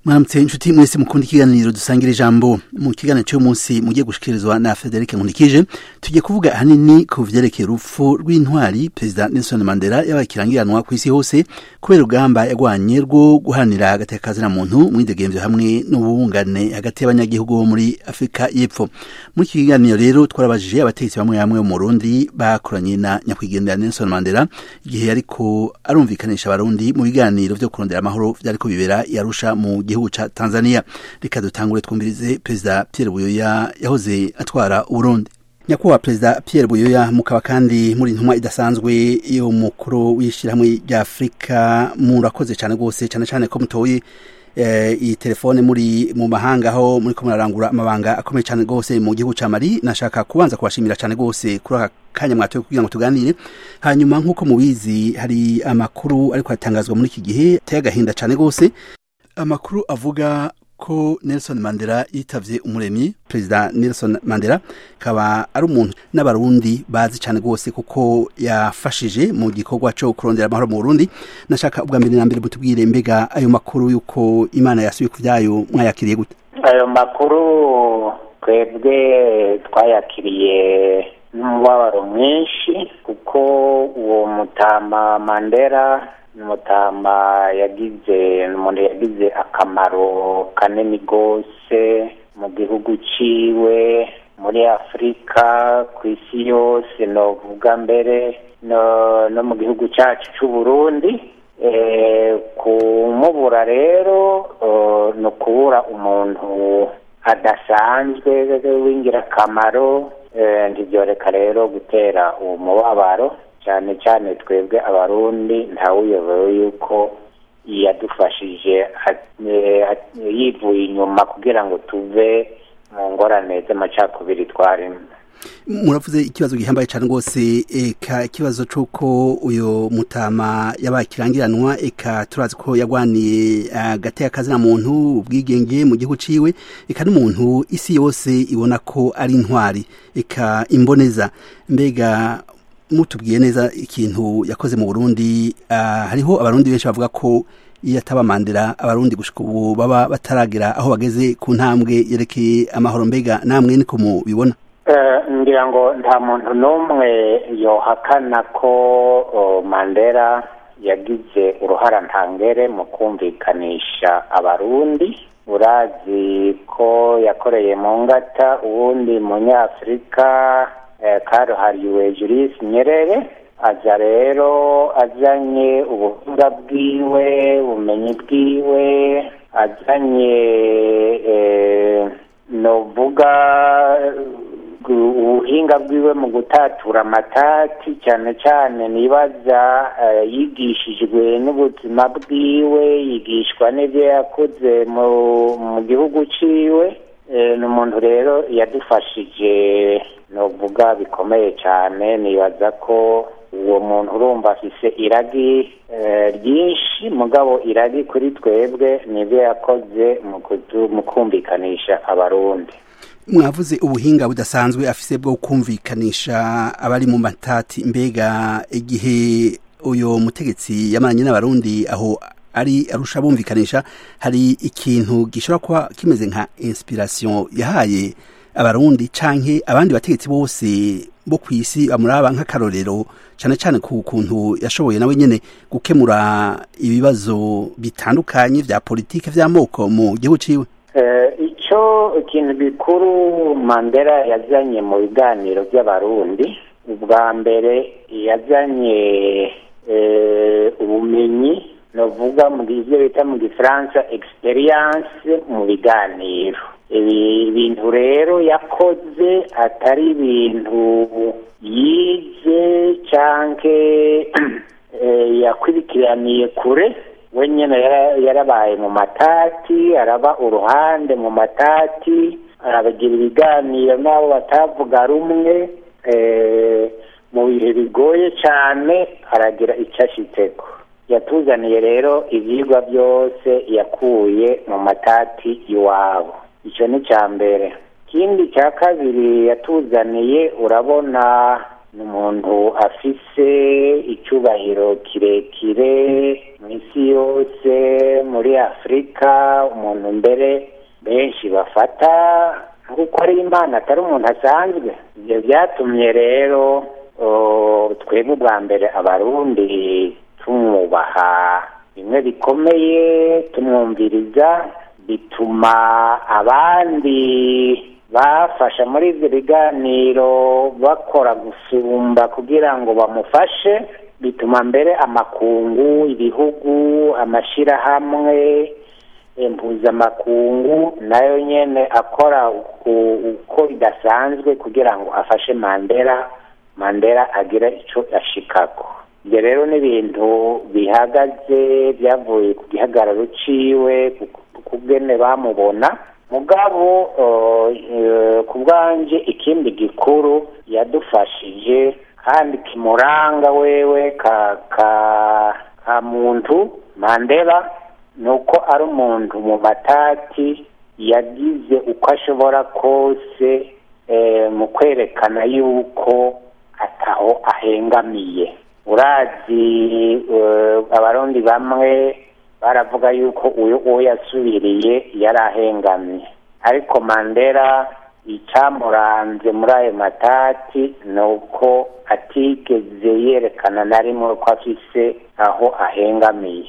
mwaramutse inshuti mwese mukunda ikiganiro dusangira ijambo mu kiganiro cy'uyu munsi mugiye gushikirizwa na Frederic Nkunikije tugiye kuvuga ahanini ku vyerekeye urupfu rw'intwari perezida Nelson Mandela yabakirangiranwa ku isi hose kubera urugamba yagwanye rwo guharanira agateka kazina muntu mwidegemvyo hamwe n'ubungane hagati y'abanyagihugu bo muri Afrika y'Epfo muri iki kiganiro rero twarabajije abategetsi bamwe bamwe mu Burundi bakoranye na nyakwigendera Nelson Mandela igihe yariko arumvikanisha abarundi mu biganiro vyo kurondera amahoro vyariko bibera yarusha mu gihugu ca Tanzania reka dutangure twumvirize perezida Pierre Buyoya yahoze atwara Burundi nyakubahwa perezida Pierre Buyoya mukaba kandi muri ntumwa idasanzwe yo mukuru w'ishyirahamwe rya Afurika murakoze cyane rwose cyane cyane ko mutoye iyi telefone muri mu mahanga aho muri ko murarangura amabanga akomeye cyane rwose mu gihugu cya Mali nashaka kubanza kubashimira cyane rwose kuri aka kanya mwatoye kugira ngo tuganire hanyuma nk'uko mubizi hari amakuru ariko atangazwa muri iki gihe ateye agahinda cyane rwose amakuru avuga ko Nelson Mandela yitavye umuremyi perezida Nelson Mandela kaba ari umuntu n'abarundi bazi cyane rwose kuko yafashije mu gikorwa cyo kurondera amahoro mu Burundi nashaka ubwa mbere na mbere butubwire mbega ayo makuru yuko imana yasubiye ku byayo mwayakiriye gute ayo makuru twebwe twayakiriye n'umubabaro mwinshi kuko uwo mutama Mandela umutama yagize umuntu yagize akamaro kanini rwose mu gihugu ciwe muri afurika ku isi yose novuga mbere no mu gihugu cyacu cy'u burundi kumubura rero ni ukubura umuntu adasanzwe w'ingirakamaro ntibyoreka rero gutera uwo mubabaro cyane cyane twebwe abarundi ntawuyobewe yuko yadufashije yivuye inyuma kugira ngo tuve mu ngorane z'amacakubiri twarimo muravuze ikibazo gihambaye cyane rwose eka ikibazo cy'uko uyu mutama yabaye ikirangiranwa eka turazi ko yagwaniye agati y'akazina muntu ubwigenge mu gihugu ciwe eka n'umuntu isi yose ibona ko ari intwari eka imboneza mbega mutubwiye neza ikintu yakoze mu Burundi uh, hariho abarundi benshi bavuga ko iyo ataba Mandela abarundi gushika ubu baba bataragera aho bageze ku ntambwe yerekeye amahoro mbega namwe niko mubibona uh, ngira ngo nta muntu n'umwe yohakana ko uh, Mandela yagize uruhara ntangere mu kumvikanisha abarundi urazi ko yakoreye mu ngata uwundi munyafurika karuhariwe Julius Nyerere aza rero azanye ubuhinga bwiwe ubumenyi bwiwe azanye novuga ubuhinga bwiwe mu gutatura amatati cyane cyane nibaza yigishijwe n'ubuzima bwiwe yigishwa n'ibyo yakoze mu gihugu ciwe ni umuntu rero yadufashije novuga bikomeye cyane nibaza ko uwo muntu urumva afise iragi ryinshi mugabo iragi kuri twebwe nibyo yakoze mu kumvikanisha abarundi mwavuze ubuhinga budasanzwe afise bwo kumvikanisha abari mu matati mbega igihe uyu mutegetsi yamaranye n'abarundi aho ari arusha bumvikanisha hari ikintu gishobora kuba kimeze nka inspiration yahaye abarundi canke abandi bategetsi bose bo ku isi bamuraba nk'akarorero cyane cyane ku kuntu yashoboye nawe nyene gukemura ibibazo bitandukanye vya politike vy'amoko mu gihugu ciwe icyo ikintu gikuru mandela yazanye mu biganiro by'abarundi ubwa mbere yazanye ubumenyi novuga mu byo bita mu gifaransa experience mu biganiro ibi bintu rero yakoze atari ibintu yize canke yakurikiraniye kure we nyine yarabaye mu matati araba uruhande mu matati arabagira ibiganiro n'abo batavuga rumwe mu bihe bigoye cyane aragira icyo ashitseko yatuzaniye rero ibyigwa byose yakuye mu matati iwabo icyo ni icya mbere ikindi cya kabiri yatuzaniye urabona ni umuntu afise icyubahiro kirekire mu isi yose muri afurika umuntu mbere benshi bafata nk'uko ari imana atari umuntu asanzwe ibyo byatumye rero twebwe ubwa mbere abarundi tumwubaha bimwe bikomeye tumwumviriza bituma abandi bafasha muri ibyo biganiro bakora gusumba kugira ngo bamufashe bituma mbere amakungu ibihugu amashyirahamwe impuzamakungu nayo nyine akora uko bidasanzwe kugira ngo afashe mandela mandela agire icyo ashikako ibyo rero ni ibintu bihagaze byavuye ku gihagararo ciwe ku bwene bamubona mugabo ku bwanje ikindi gikuru yadufashije kandi kimuranga wewe ka ka ka muntu mandela ni uko ari umuntu mu matati yagize uko ashobora kose mu kwerekana yuko ataho ahengamiye urazi abarundi bamwe baravuga yuko uyu uwo yasubiriye yari ahengamye ariko mandela icyamuranze muri ayo matati ni uko atigeze yerekana na rimwe ko afise aho ahengamiye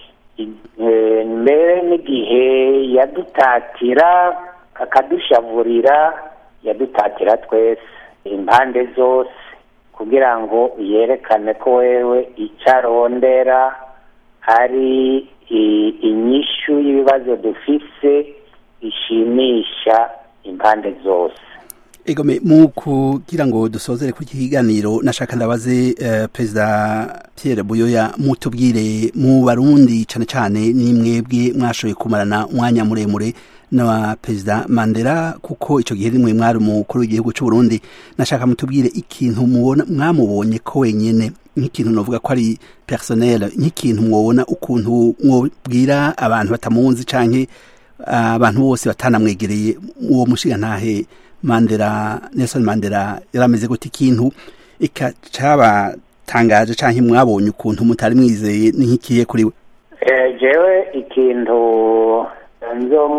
mbere n'igihe yadutatira akadushavurira yadutatira twese impande zose kugira ngo yerekane ko wewe icyo arondera ari inyishu y'ibibazo dufise ishimisha impande zose egome mu kugira ngo dusozere ku kiganiro nashaka ndabaze perezida Pierre Buyoya mutubwire mu barundi cyane cyane nimwebwe mwashoboye kumarana umwanya muremure na perezida Mandela kuko icyo gihe rimwe mwari umukuru w'igihugu cy'u Burundi nashaka mutubwire ikintu mubona mwamubonye ko wenyine nk'ikintu navuga ko ari personnel nk'ikintu mwobona ukuntu mwobwira abantu batamunzi canke abantu bose batanamwegereye uwo mushiga ntahe Mandela Nelson Mandela yarameze gute ikintu ika cabatangaje canke mwabonye ukuntu mutari mwizeye ni nk'ikiye kuri we jewe ikintu nzo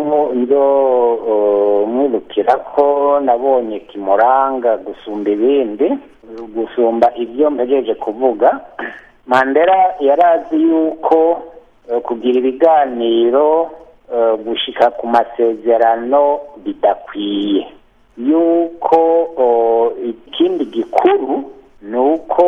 mwibukira ko nabonye kimuranga gusumba ibindi gusumba ibyo mpejeje kuvuga mandela yarazi yuko kugira ibiganiro gushika ku masezerano bidakwiye yuko ikindi gikuru ni uko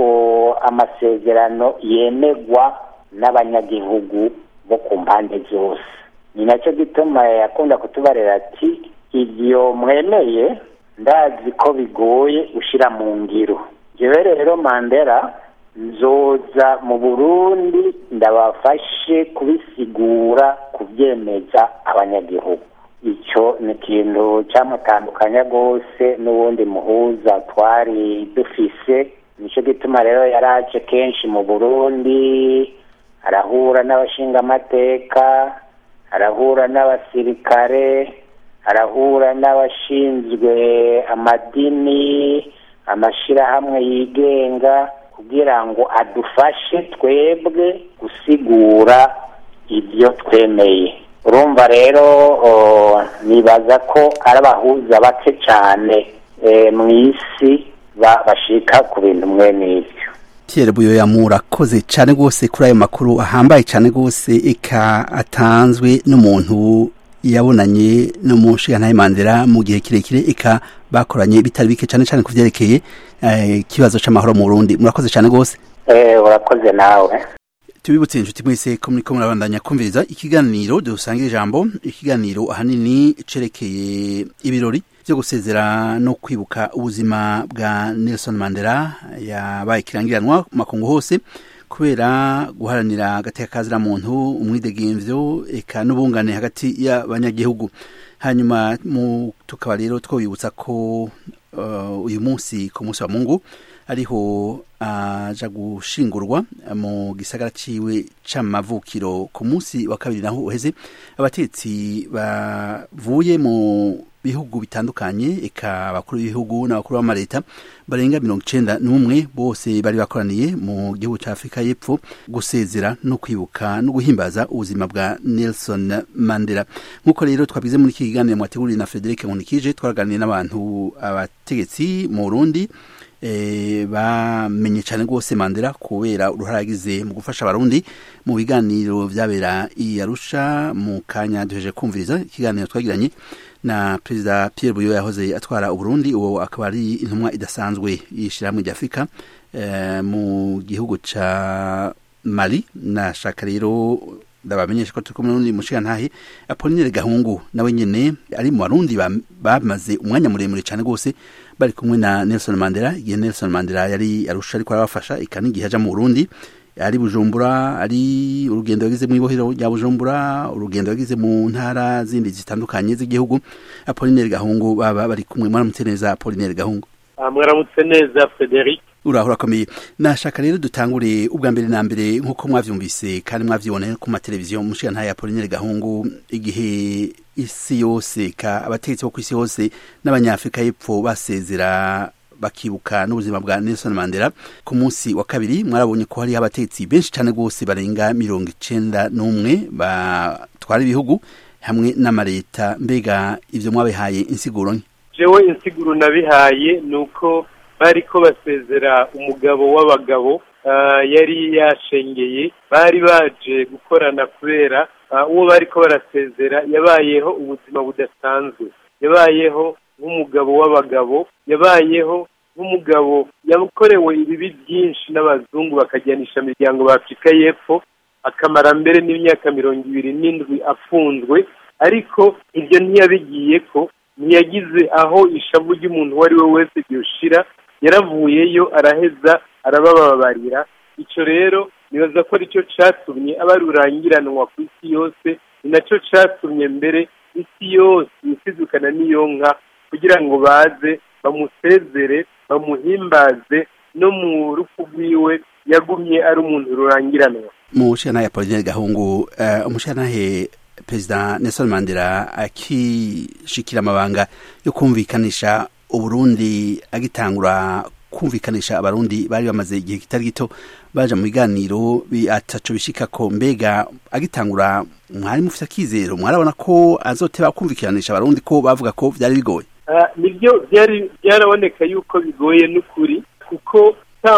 amasezerano yemegwa n'abanyagihugu bo ku mpande zose ni nacyo gituma yakunda kutubarira ati ibyo mwemeye ndazi ko bigoye gushyira mu ngiro njyewe rero mandela nzoza mu burundi ndabafashe kubisigura kubyemeza abanyagihugu icyo ni ikintu cyamutandukanya rwose n'ubundi muhuza twari dufise nicyo gituma rero yaraje kenshi mu burundi arahura n'abashingamateka arahura n'abasirikare arahura n'abashinzwe amadini amashyirahamwe yigenga kugira ngo adufashe twebwe gusigura ibyo twemeye urumva rero nibaza ko ari abahuza bake cyane mu isi bashika ku bintu mwe n'ibyo Pierre Buyoya murakoze cyane rwose kuri ayo makuru ahambaye cyane rwose eka atanzwe n'umuntu yabonanye n'umushinga Mandela mu gihe kirekire eka bakoranye bitari bike cyane cyane ku byerekeye ikibazo cy'amahoro mu Burundi murakoze cyane rwose urakoze nawe tubibutse inshuti mwese ko muriko murabandanya kumviriza ikiganiro dusangira ijambo ikiganiro ahanini cerekeye ibirori byo gusezera no kwibuka ubuzima bwa Nelson Mandela yabaye kirangiranwa makungu hose kubera guharanira agateka kazira muntu umwidegemvyo eka n'ubungane hagati y'abanyagihugu hanyuma mu tukaba rero twobibutsa ko uh, uyu munsi ku munsi wa Mungu ariho aja uh, gushingurwa mu gisagara ciwe c'amavukiro ku munsi wa kabiri naho uheze abatetsi bavuye mu bihugu bitandukanye eka abakuru b'ibihugu n'abakuru b'amaleta barenga mirongo icenda n'umwe bose bari bakoraniye mu gihugu ca afurika y'epfo gusezera no kwibuka no guhimbaza ubuzima bwa nelson mandela nk'uko rero twabize muri iki kiganiro mwateguriye na frederic nkunikije twaraganiye n'abantu abategetsi mu burundi e, bamenye cyane rwose mandela kubera uruhare yagize mu gufasha abarundi mu biganiro vyabera i arusha mu kanya duheje kumviriza ikiganiro twagiranye na perezida Pierre Buyo yahoze atwara Uburundi uwo akaba ari intumwa idasanzwe y'ishirahamwe rya Afurika eh, mu gihugu ca Mali nashaka rero ndabamenyesha ko turi kumwe n'undi mushigantahe Apollinaire Gahungu nawe nyene ari mu Barundi bamaze umwanya muremure cyane rwose bari kumwe na Nelson Mandela igihe Nelson Mandela yari arusha ariko arabafasha ikani igihe aja mu Burundi ari bujumbura ari urugendo yagize mu ibohero rya bujumbura urugendo yagize mu ntara zindi zitandukanye z'igihugu apolinere gahungu baba bari kumwe mwaramutse neza apolinere gahungu mwaramutse neza frederic uraho urakomeye nashaka rero dutangure ubwa mbere na mbere nk'uko mwavyumvise kandi mwavyiboneye ku mateleviziyo mushiga ntaye apolinere gahungu igihe isi yose ka abategetsi bo ku isi yose n'abanyafurika y'epfo basezera bakibuka n'ubuzima bwa Nelson Mandela ku munsi wa kabiri mwarabonye ko hariho abatetsi benshi cyane rwose barenga mirongo icenda n'umwe batwara ibihugu hamwe n'amareta mbega ivyo mwabihaye insiguro nke jewe insiguro nabihaye ni uko bariko basezera umugabo w'abagabo uh, yari yashengeye bari baje gukorana kubera uh, uwo bariko barasezera yabayeho ubuzima budasanzwe yabayeho nk'umugabo w'abagabo yabayeho nk'umugabo yakorewe ibibi byinshi n'abazungu bakajyanisha imiryango ba afurika y'epfo akamara mbere n'imyaka mirongo ibiri n'indwi afunzwe ariko ibyo ntiyabigiye ko ntiyagize aho ishavu ry'umuntu uwo ari we wese ryoshira yaravuyeyo araheza arabababarira icyo rero nibaza ko aricyo cyatumye aba rurangiranwa ku isi yose ni nacyo cyatumye mbere isi yose isidukana n'iyo nka kugira ngo baze bamusezere bamuhimbaze no mu rupfu rwiwe yagumye ari umuntu rurangiranwa mu nshinga ya Pauline Gahungu uh, umushingantahe perezida Nelson Mandela akishikira amabanga yo kumvikanisha uburundi agitangura kumvikanisha abarundi bari bamaze igihe kitari gito baja mu biganiro ataco bishikako mbega agitangura mwari mufite akizero mwarabona ko azoteba kumvikanisha abarundi ko bavuga ko vyari bigoye nibyo byari byaraboneka yuko bigoye n'ukuri kuko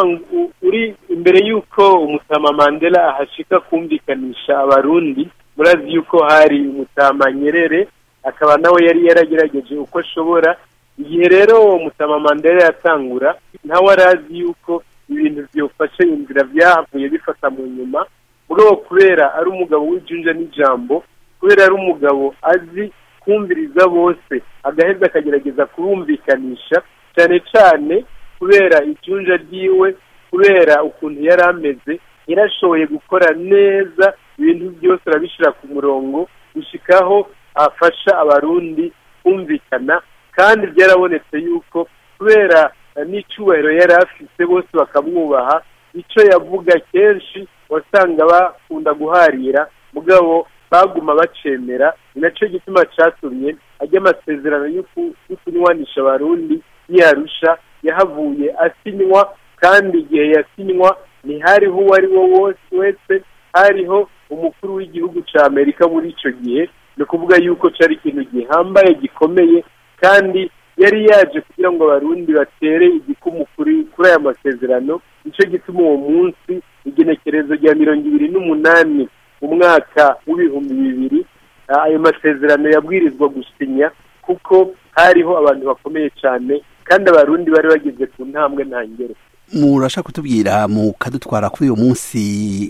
uri imbere y'uko umutama mandela ahashika kumvikanisha abarundi murazi yuko hari umutama nyerere akaba nawe yari yaragerageje uko ashobora igihe rero uwo mutama mandela yatangura ntawe arazi yuko ibintu byofashe inzira byahavuye bifata mu nyuma mugabo kubera ari umugabo w'ijunja n'ijambo kubera ari umugabo azi kumviriza bose agaheza akagerageza kurumvikanisha cyane cyane kubera ijunja ryiwe kubera ukuntu yari ameze yarashoboye gukora neza ibintu byose arabishyira ku murongo gushyikaho afasha abarundi kumvikana kandi byarabonetse yuko kubera n'icyubahiro yari afite bose bakamwubaha icyo yavuga kenshi wasanga bakunda guharira mugabo baguma bacemera ni nacyo gituma cyatumye ajya amasezerano yo kunywanisha abarundi yarusha yahavuye asinywa kandi igihe yasinywa ntihariho uwo ari wo wese hariho umukuru w'igihugu cya amerika muri icyo gihe ni ukuvuga yuko cyari ikintu gihambaye gikomeye kandi yari yaje kugira ngo abarundi batere igikumu kuri aya masezerano nicyo gituma uwo munsi igenekerezo rya mirongo ibiri n'umunani mu mwaka w'ibihumbi bibiri ayo masezerano yabwirizwa gusinya kuko hariho abantu bakomeye cyane kandi abarundi bari bageze ku ntambwe ntangere murashaka kutubwira mukadutwara kuri uyu munsi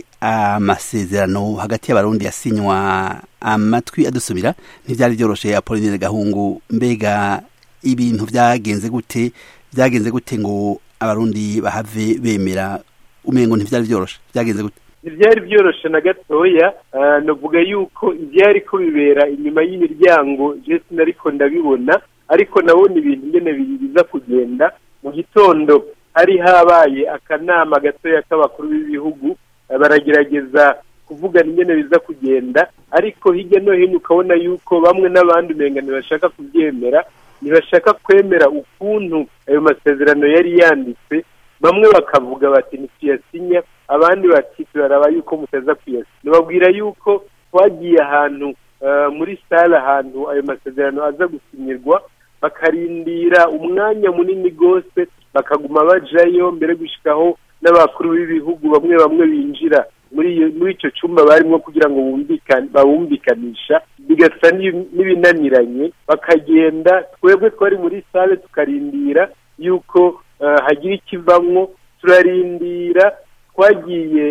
amasezerano hagati y'abarundi yasinywa amatwi adusubira ntibyari byoroshe apolinere gahungu mbega ibintu byagenze gute byagenze gute ngo abarundi bahave bemera umengo ntibyari byoroshe byagenze gute ntibyari byoroshe na gatoya navuga yuko ibyari ko bibera inyuma y'imiryango jesi nariko ndabibona ariko nabona ibintu ngene biza kugenda mu gitondo hari habaye akanama gatoya k'abakuru b'ibihugu baragerageza kuvugana ingene biza kugenda ariko hirya no hino ukabona yuko bamwe n'abandi umenga ntibashaka kubyemera ntibashaka kwemera ukuntu ayo masezerano yari yanditse bamwe bakavuga bati ntituyasinya abandi bati turaraba yuko mutaza kuyasinya nibabwira yuko twagiye ahantu muri sale ahantu ayo masezerano aza gusinyirwa bakarindira umwanya munini rwose bakaguma bajayo mbere gushyikaho n'abakuru b'ibihugu bamwe bamwe binjira muri icyo cyumba barimo kugira ngo bawumvikanisha bigasa n'ibinaniranye bakagenda twebwe twari muri sale tukarindira yuko hagira ikivamwo turarindira twagiye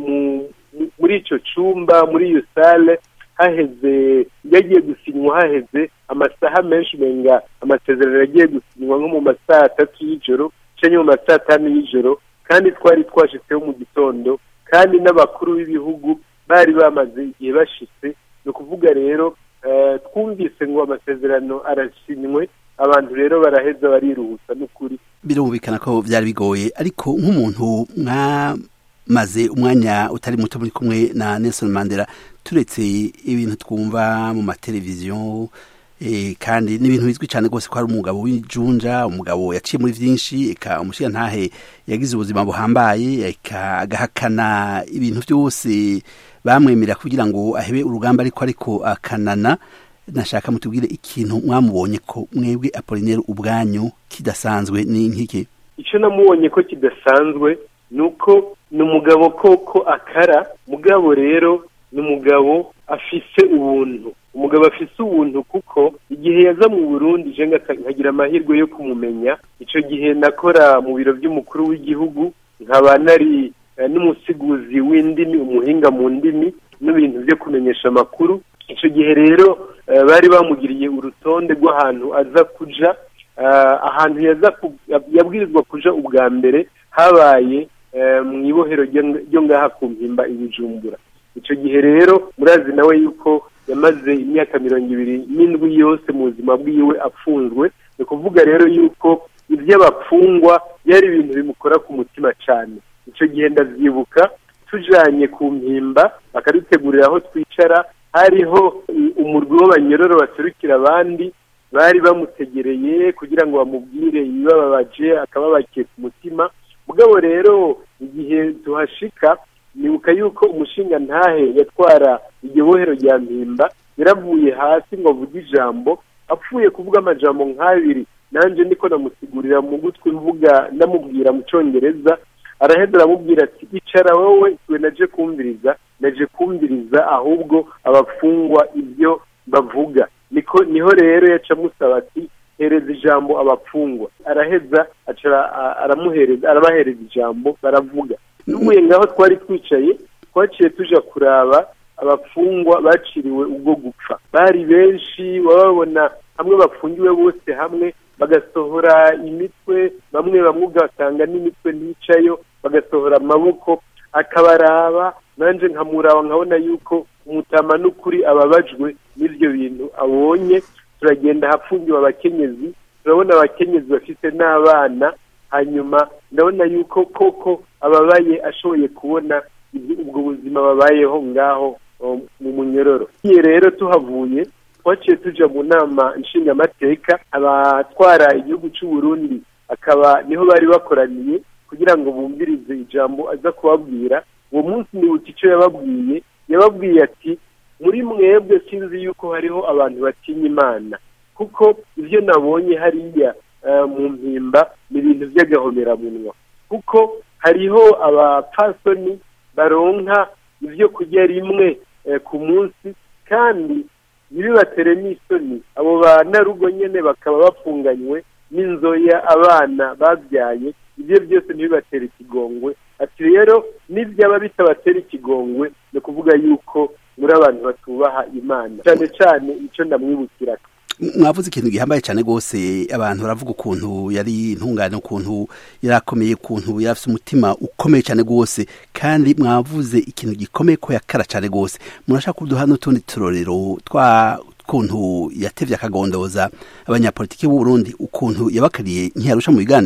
muri icyo cyumba muri iyo sale haheze yagiye gusinywa haheze amasaha menshi menga amasezerano yagiye gusinywa nko mu masaha atatu y'ijoro cyangwa mu masaha atanu y'ijoro kandi twari twashitseho mu gitondo kandi n'abakuru b'ibihugu bari bamaze igihe bashitse ni ukuvuga rero twumvise ngo amasezerano arasinywe abantu rero baraheza bariruhutsa n'ukuri birumvikana ko byari bigoye ariko nk'umuntu mwamaze umwanya utari muto muri kumwe na Nelson Mandela turetse ibintu twumva mu mateleviziyo kandi n'ibintu bizwi cyane rwose ko ari umugabo w'ijunja umugabo yaciye muri byinshi eka umushinga ntahe yagize ubuzima buhambaye eka agahakana ibintu byose bamwemerera kugira ngo ahebe urugamba ariko ariko akanana nashaka mutubwire ikintu mwamubonye ko mwebwe apolineri ubwanyu kidasanzwe ni nk'iki icyo namubonye ko kidasanzwe ni uko ni umugabo koko akara mugabo rero ni umugabo afise ubuntu umugabo afise ubuntu kuko igihe yaza mu burundi je nkagira amahirwe yo kumumenya icyo gihe nakora mu biro by'umukuru w'igihugu nkaba nari n'umusiguzi w'indimi umuhinga mu ndimi n'ibintu byo kumenyesha amakuru icyo gihe rero bari bamugiriye urutonde rw'ahantu aza kuja ahantu yabwirizwa kuja ubwa mbere habaye mu ibohero ryo ngaha ku mpimba ibijumbura icyo gihe rero murazi nawe yuko yamaze imyaka mirongo ibiri n'indwi yose mu buzima bwiwe apfunzwe ni ukuvuga rero yuko iby'abapfungwa byari ibintu bimukora ku mutima cyane icyo gihe ndabyibuka tujanye ku mpimba bakadutegurira aho twicara hariho umurwi w'abanyororo baserukira abandi bari bamutegereye kugira ngo bamubwire ibibababaje akababakiye ku mutima mugabo rero igihe tuhashika nibuka yuko umushinga ntahe yatwara iryo bohero rya mpimba yaravuye hasi ngo avuge ijambo apfuye kuvuga amajambo nk'abiri nanjye niko namusigurira mu gutwi mvuga ndamubwira mu cyongereza araheza aramubwira ati icara wowe twe naje kumviriza naje kumviriza ahubwo abafungwa ibyo bavuga niko niho rero yaca amusaba ati hereza ijambo abapfungwa araheza aramuhereza arabahereza ijambo baravuga tuvuye ngaho twari twicaye twaciye tuja kuraba abapfungwa baciriwe ubwo gupfa bari benshi wababona hamwe bafungiwe bose hamwe bagasohora imitwe bamwe bamwe ugasanga n'imitwe nticayo bagasohora amaboko akabaraba nanjye nkamuraba nkabona yuko umutama n'ukuri ababajwe n'ibyo bintu abonye turagenda ahafungiwe abakenyezi turabona abakenyezi bafite n'abana hanyuma ndabona yuko koko ababaye ashoboye kubona ubwo buzima babayeho ngaho mu munyororo iyo rero tuhavuye twaciye tuja mu nama nshingamateka abatwara igihugu cy'u Burundi akaba niho bari bakoraniye kugira ngo bumvirize ijambo aza kubabwira uwo munsi nibuka icyo yababwiye yababwiye ati muri mwebwe sinzi yuko hariho abantu batinya imana kuko ibyo nabonye hariya mu mpimba ni ibintu by'agahomeраmunwa kuko hariho abapfasoni baronka ibyo kurya rimwe ku munsi kandi ntibibatere n'isoni abo banarugo nyine bakaba bafunganywe n'inzoya abana babyaye ibyo byose ntibibatere ikigongwe ati rero n'ibyaba bitabatera ikigongwe ni ukuvuga yuko muri abantu batubaha imana cyane cyane icyo ndamwibukira mwavuze ikintu gihambaye cyane rwose abantu baravuga ukuntu yari intungane ukuntu yari akomeye ukuntu yari afite umutima ukomeye cyane rwose kandi mwavuze ikintu gikomeye ko yakara cyane rwose murashaka kuduha n'utundi turorero twa ukuntu yatevye akagondoza abanyapolitiki b'u Burundi ukuntu yabakariye ntiyarusha mu biganiro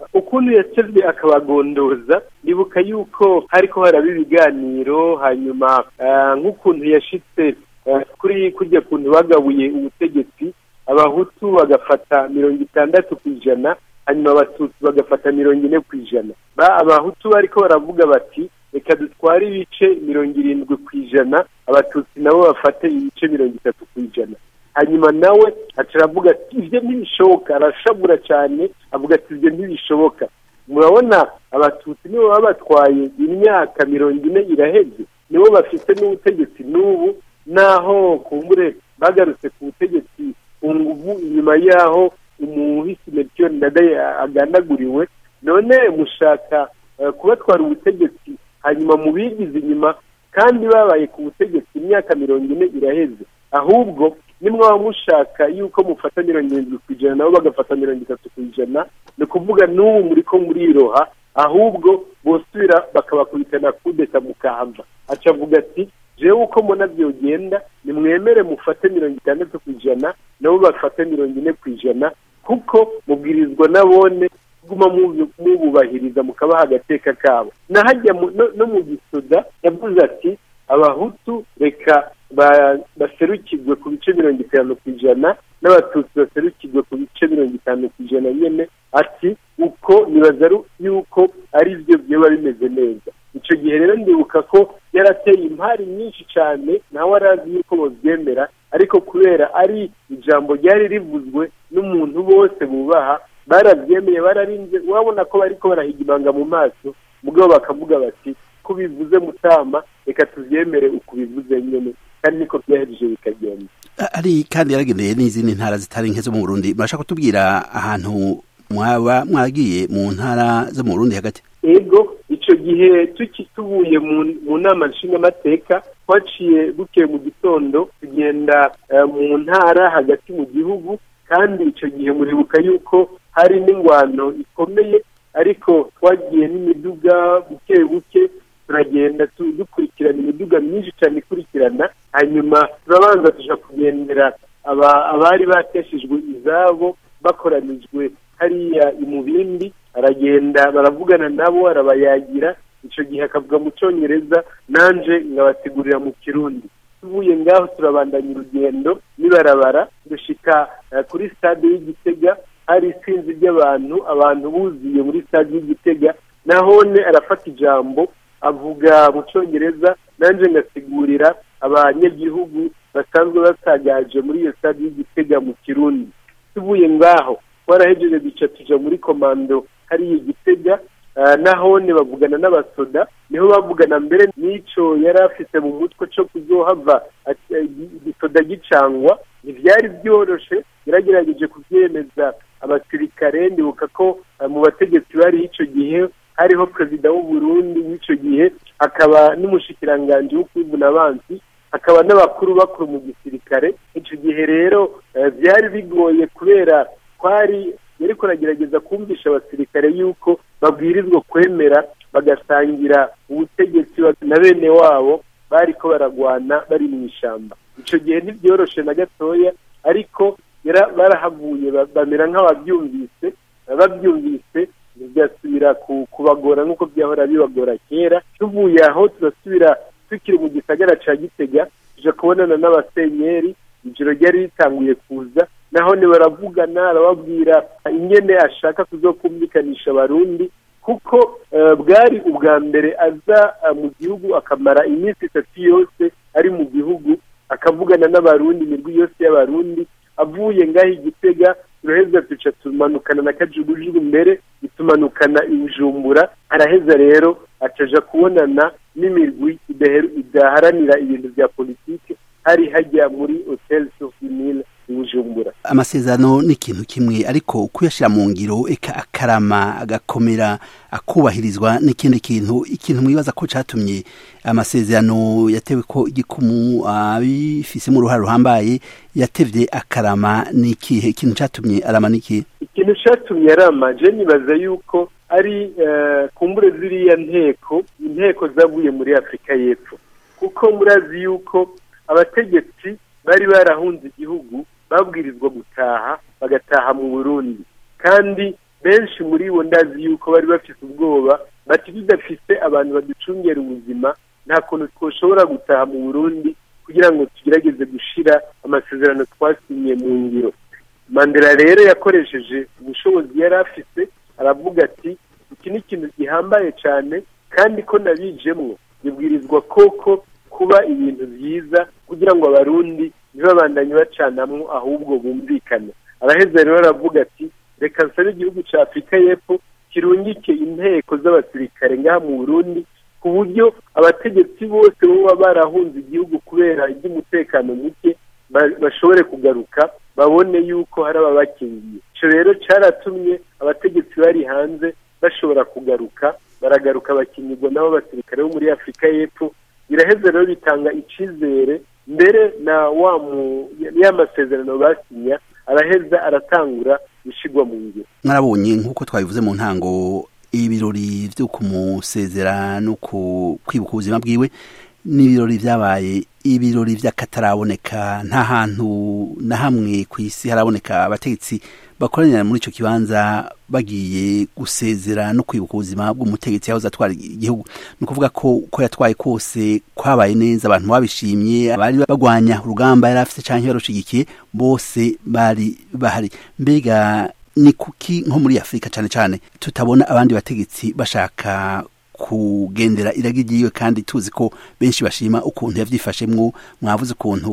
ukuntu yacezwe akabagondoza ndibuka yuko hariko haraba ibiganiro hanyuma nk'ukuntu yashitse kuri kurya kuntu bagabuye ubutegetsi abahutu bagafata mirongo itandatu ku ijana hanyuma abatutsi bagafata mirongo ine ku ijana abahutu bariko baravuga bati reka dutware ibice mirongo irindwi ku ijana abatutsi nabo bafate ibice mirongo itatu ku ijana hanyuma nawe aca aravuga ati ibyo ntibishoboka arashabura cyane avuga ati ibyo ntibishoboka murabona abatutsi nibo baba batwaye imyaka mirongo ine iraheze nibo bafite n'ubutegetsi n'ubu naho kumbure bagarutse ku butegetsi ku nguvu inyuma y'aho umuhisi melchior ndadaye agandaguriwe none mushaka kubatwara ubutegetsi hanyuma mu bigize inyuma kandi babaye ku butegetsi imyaka mirongo ine iraheze ahubwo nimwaba mushaka yuko mufata mirongo irindwi ku ijana nabo bagafata mirongo itatu ku ijana ni ukuvuga n'ubu muri ko muriroha ahubwo bosubira bakabakubitana kudeta mukahava aca avuga ati jewe uko mbona byogenda nimwemere mufate mirongo itandatu ku ijana nabo bafate mirongo ine ku ijana kuko mubwirizwa nabone guma mububahiriza mukabaha agateka kabo nahajya no mu gisoda yavuze ati abahutu reka baserukirwe ku bice mirongo itanu ku ijana n'abatutsi baserukirwe ku bice mirongo itanu ku ijana nyine ati uko nibaza yuko ari byo byaba bimeze neza icyo gihe rero ndibuka ko yarateye impari nyinshi cyane nawe arazi yuko babyemera ariko kubera ari ijambo ryari rivuzwe n'umuntu bose bubaha barabyemeye bararinze urabona ko bariko barahiga ibanga mu maso mugabo bakavuga bati ko bivuze mutama reka tubyemere uko bivuze nyine kandi niko byahereje bikagenda ari kandi yaragendeye n'izindi ntara zitari nke zo mu burundi murashaka kutubwira ahantu mwaba mwagiye mu ntara zo mu burundi hagati ego icyo gihe tuvuye mu nama nshingamateka twaciye bukeye mu gitondo tugenda mu ntara hagati mu gihugu kandi icyo gihe muribuka yuko hari n'ingwano ikomeye ariko twagiye n'imiduga buke buke turagenda dukurikirana imiduga myinshi cyane ikurikirana hanyuma turabanza tujya kugendera abari bateshejwe izabo bakoranijwe hariya imubindi aragenda baravugana nabo arabayagira icyo gihe akavuga mu cyongereza nanje ngabategurira mu kirundi tuvuye ngaho turabandanya urugendo nibarabara dushika kuri stade y'igitega hari isinzi ry'abantu abantu buzuye muri stade y'igitega nahone arafata ijambo avuga mu cyongereza nanjye ngasigurira abanyagihugu basanzwe basagaje muri iyo stade y'igitega mu kirundi tuvuye ngaho twarahejeje duca tuja muri komando hariya igitega nahone bavugana n'abasoda niho bavugana mbere n'icyo yari afite mu mutwe cyo kuzohava igisoda gicangwa ntibyari byoroshe yaragerageje kubyemeza abasirikare ndibuka ko mu bategetsi bari icyo gihe hariho perezida w'u Burundi w'icyo gihe hakaba n'umushikiranganji w'ukwivuna abansi hakaba n'abakuru bakuru mu gisirikare icyo gihe rero byari bigoye kubera twari yari kuragerageza kumvisha abasirikare yuko babwirizwa kwemera bagasangira ubutegetsi na bene wabo bari ko baragwana bari mu ishyamba icyo gihe ntibyoroshe na gatoya ariko barahavuye bamera nk'ababyumvise babyumvise bigasubira kubagora nk'uko byahora bibagora kera tuvuye aho turasubira tukiri mu gisagara cya gitega tujya kubonana n'abasenyeri ijoro ryari ritanguye kuza naho baravugana arababwira ingene ashaka kuzokumvikanisha abarundi kuko bwari ubwa mbere aza mu gihugu akamara iminsi itatu yose ari mu gihugu akavugana n'abarundi imirwi yose y'abarundi avuye ngaho igitega turaheza duca tumanukana na kajugujugu mbere itumanukana ibijumbura araheza rero acaja kubonana n'imirwi idaharanira ibintu bya politiki hari hajya muri hotel sofimile bujumbura amasezerano ni ikintu kimwe ariko kuyashyira mu ngiro eka akarama agakomera akubahirizwa n'ikindi kintu ikintu mwibaza ko cyatumye amasezerano yatewe ko igikumu abifisemo uruhare ruhambaye yatevye akarama ni ikihe ikintu cyatumye arama ni ikihe ikintu cyatumye arama je nibaza yuko ari kumbure ziriya nteko inteko zavuye muri afurika y'epfo kuko murazi yuko abategetsi bari barahunze igihugu babwirizwa gutaha bagataha mu burundi kandi benshi muri bo ndazi yuko bari bafite ubwoba bati tudafite abantu baducungera ubuzima nta kuntu twoshobora gutaha mu burundi kugira ngo tugerageze gushira amasezerano twasinye mu ngiro mandela rero yakoresheje ubushobozi yari afite aravuga ati iki ni ikintu gihambaye cyane kandi ko nabijemwo bibwirizwa koko kuba ibintu byiza kugira ngo abarundi ntibabandanye bacanamwo ahubwo bumvikane araheza rero aravuga ati reka nsabe igihugu cya afurika y'epfo kirungike inteko z'abasirikare ngaha mu burundi ku buryo abategetsi bose baba barahunze igihugu kubera iby'umutekano muke bashobore kugaruka babone yuko hari ababakingiye icyo rero cyaratumye abategetsi bari hanze bashobora kugaruka baragaruka bakingirwa nabo basirikare bo muri afurika y'epfo biraheze rero bitanga icyizere mbere na wa mu ya masezerano basinya araheza aratangura gushyirwa mu ngiro mwarabonye nk'uko twabivuze mu ntango ibirori byo kumusezera no kwibuka ubuzima bwiwe ni ibirori byabaye ibirori by'akataraboneka nta hantu na hamwe ku isi haraboneka abategetsi bakoranira muri icyo kibanza bagiye gusezera no kwibuka ubuzima bw'umutegetsi yahoze atwara igihugu ni ukuvuga ko uko yatwaye kose kwabaye neza abantu babishimye abari bagwanya urugamba yari afite cyangwa barushigikiye bose bari bahari mbega ni kuki nko muri afurika cyane cyane tutabona abandi bategetsi bashaka kugendera iragi ryiwe kandi tuzi ko benshi bashima ukuntu yavyifashemwo mwavuze ukuntu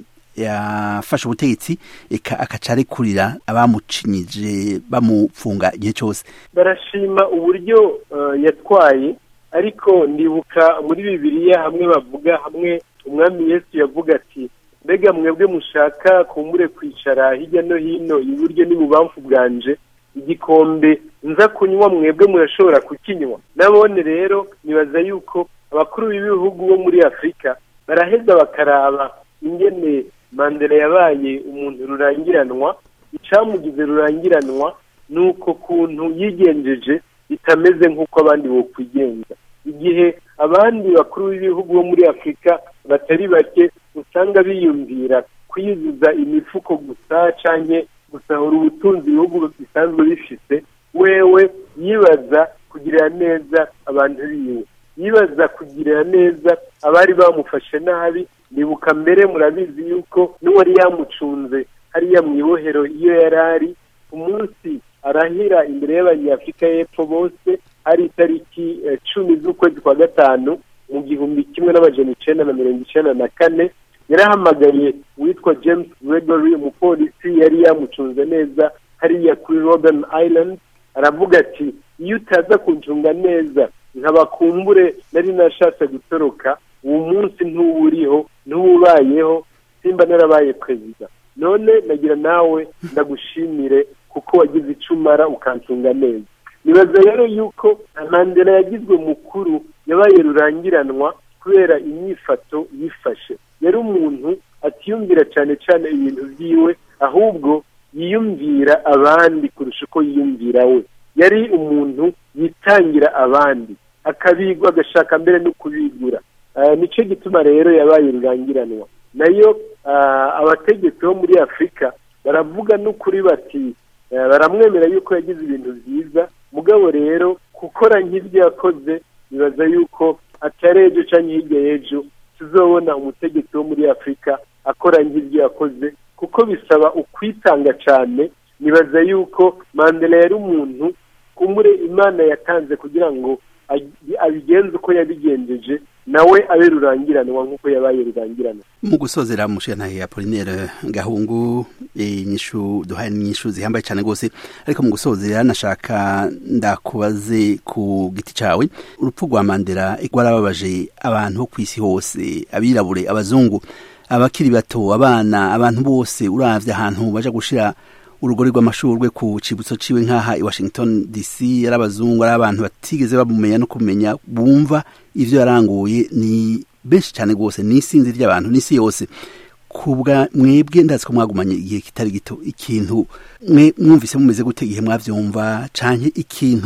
yafashe ubutegetsi eka akaca arekurira abamucinyije bamupfunga igihe cyose barashima uburyo uh, yatwaye ariko ndibuka muri bibiliya hamwe bavuga hamwe umwami yesu yavuga ati mbega mwebwe mushaka kumbure kwicara hirya no hino iburyo n'ibubamfu bwanje igikombe nza kunywa mwebwe murashobora kukinywa nabone rero nibaza yuko abakuru b'ibihugu bo muri afurika baraheza bakaraba ingene mandela yabaye umuntu rurangiranwa icyamugize rurangiranwa ni uko kuntu yigenjeje bitameze nk'uko abandi bokwigenza igihe abandi bakuru b'ibihugu bo muri afurika batari bake usanga biyumvira kwiyuzuza imifuko gusa cyangwa gusahura ubutunzi ibihugu bisanzwe bifite wewe yibaza kugirira neza abantu biwe yibaza kugirira neza abari bamufashe nabi nibuka mbere murabizi yuko n'uwari yamucunze hariya mu ibohero iyo yari ari umunsi arahira imbere y'abanyafurika y'epfo bose hari itariki cumi z'ukwezi kwa gatanu mu gihumbi kimwe n'amajana icenda na mirongo icenda na kane yarahamagariye uwitwa james gregory umupolisi yari yamucunze neza hariya kuri robben island aravuga ati iyo utaza kuncunga neza nkabakumbure nari nashatse gutoroka uwo munsi ntuwuriho ntuwubayeho simba narabaye perezida none nagira nawe ndagushimire kuko wagize icumara ukancunga neza nibaza rero yuko mandela yagizwe mukuru yabaye rurangiranwa kubera inyifato yifashe yari umuntu atiyumvira cyane cyane ibintu byiwe ahubwo yiyumvira abandi kurusha uko yiyumvira we yari umuntu yitangira abandi akabigwa agashaka mbere no kubigura nicyo gituma rero yabaye rurangiranwa nayo abategetsi bo muri afurika baravuga n'ukuri bati baramwemera yuko yagize ibintu byiza mugabo rero gukora nk'ibyo yakoze bibaza yuko atari ejo cyangwa hirya y'ejo tuzobona umutegetsi wo muri afurika akora nk'ibyo yakoze kuko bisaba ukwitanga cyane nibaza yuko mandela yari umuntu kumure imana yatanze kugira ngo abigenze uko yabigenjeje nawe abe rurangiranwa nk'uko yabaye rurangiranwa mu gusozera mushyantahe apolinere gahungu inyishu duhaye n'inyishu zihambaye cyane rwose ariko mu gusozera nashaka ndakubaze ku giti cyawe urupfu rwa mandela rwarababaje abantu bo ku isi hose abirabure abazungu abakiri bato abana abantu bose uravye ahantu baja gushira urugori rw'amashurwe ku cibutso ciwe nk'aha i washington dc ari abazungu ari abantu batigeze bamumenya no kumenya bumva ivyo yaranguye ni benshi cyane rwose ni isinzi ry'abantu n'isi yose kubwa mwebwe ndazi ko mwagumanye igihe kitari gito ikintu mwe mwumvise mumeze gute igihe mwavyumva canke ikintu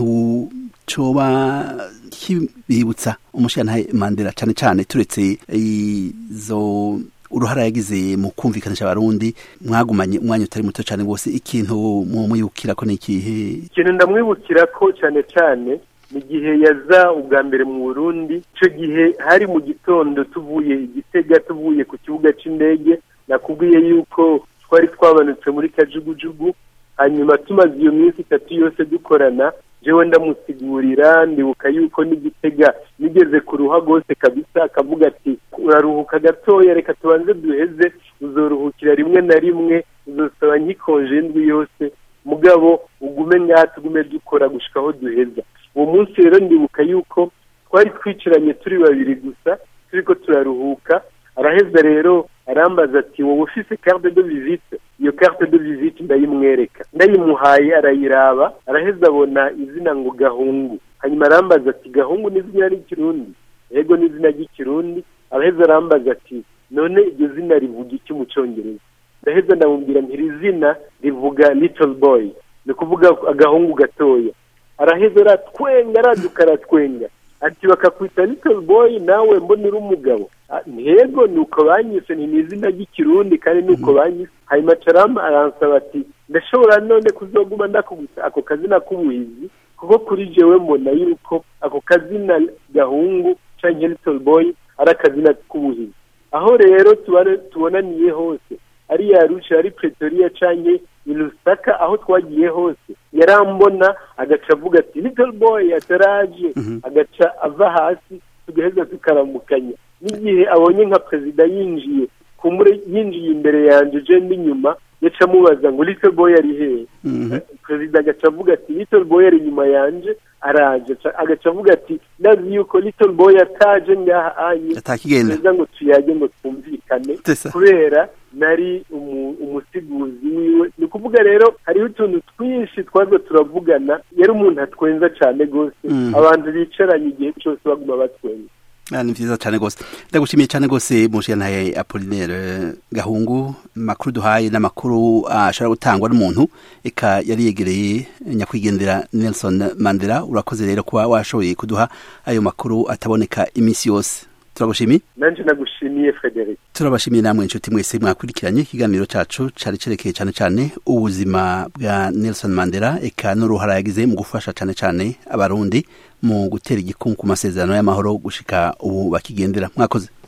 coba kibibutsa umushiyantahe mandela cane cane turetse izo uruhara yagize mu kumvikanisha abarundi mwagumanye umwanya utari muto cyane rwose ikintu mumwibukira ko ni ikihe ikintu ndamwibukira ko cyane cyane mu gihe yaza ubwa mbere mu burundi icyo gihe hari mu gitondo tuvuye igitega tuvuye ku kibuga cy'indege nakubwiye yuko twari twabanutse muri kajugujugu hanyuma tumaze iyo minsi itatu yose dukorana jewe ndamusigurira ndibuka yuko n'igitega nigeze ku ruha rwose kabisa akavuga ati uraruhuka gatoya reka tubanze duheze uzoruhukira rimwe na rimwe uzosaba nkikonje indwi yose mugabo ugume ngaha tugume dukora gushika aho duheza uwo munsi rero ndibuka yuko twari twicaranye turi babiri gusa turiko turaruhuka araheza rero arambaza ati wowe ufise carte de visite iyo carte de visite ndayimwereka ndayimuhaye arayiraba araheza abona izina ngo gahungu hanyuma arambaza ati gahungu ni izina ry'ikirundi yego ni izina ry'ikirundi araheza arambaza ati none iryo zina rivuga iki mu cyongereza ndaheza ndamubwira nti iri zina rivuga little boy ni ukuvuga agahungu gatoya araheza aratwenga araduka aratwenga ati bakakwita little boy nawe mbona uri umugabo ntego ni uko banyise ni izina ry'ikirundi kandi ni uko banyise hanyuma carama aransaba ati ndashobora none kuzoguma ndakubita ako kazina k'ubuhizi kuko kuri jewe mbona yuko ako kazina gahungu canke little boy ari akazina k'ubuhizi aho rero tubonaniye hose ari yarusha ari pretoria canke ilusaka aho twagiye hose yarambona agaca avuga ati little boy ataraje agaca ava hasi tugaheza tukaramukanya n'igihe abonye nka perezida yinjiye kumure yinjiye imbere yanjye je n'inyuma yaca amubaza ngo little boy ari hehe perezida agaca avuga ati little boy ari inyuma yanje araje agaca avuga ati ndazi yuko little boy ataje ngaha anye atakigenda ngo tuyage ngo twumvikane kubera nari umusiguzi wiwe ni ukuvuga rero hariho utuntu twinshi twaza turavugana yari umuntu atwenza cyane rwose abantu bicaranye igihe cyose baguma batwenza ni vyiza cyane rwose ndagushimiye cyane rwose mushiyantaye apolinaire gahungu makuru duhaye n'amakuru ashobora gutangwa n'umuntu eka yari yegereye nyakwigendera nelson mandela urakoze rero kuba washoboye kuduha ayo makuru ataboneka iminsi yose turagushimiye nanje nagushimiye frederic turabashimiye namwe inshuti mwese mwakurikiranye ikiganiro cacu cari cerekeye cane cane ubuzima bwa nelson mandela eka n'uruhara yagize mu gufasha cane cane abarundi mu gutera igikungu ku masezerano y'amahoro gushika ubu bakigendera mwakoze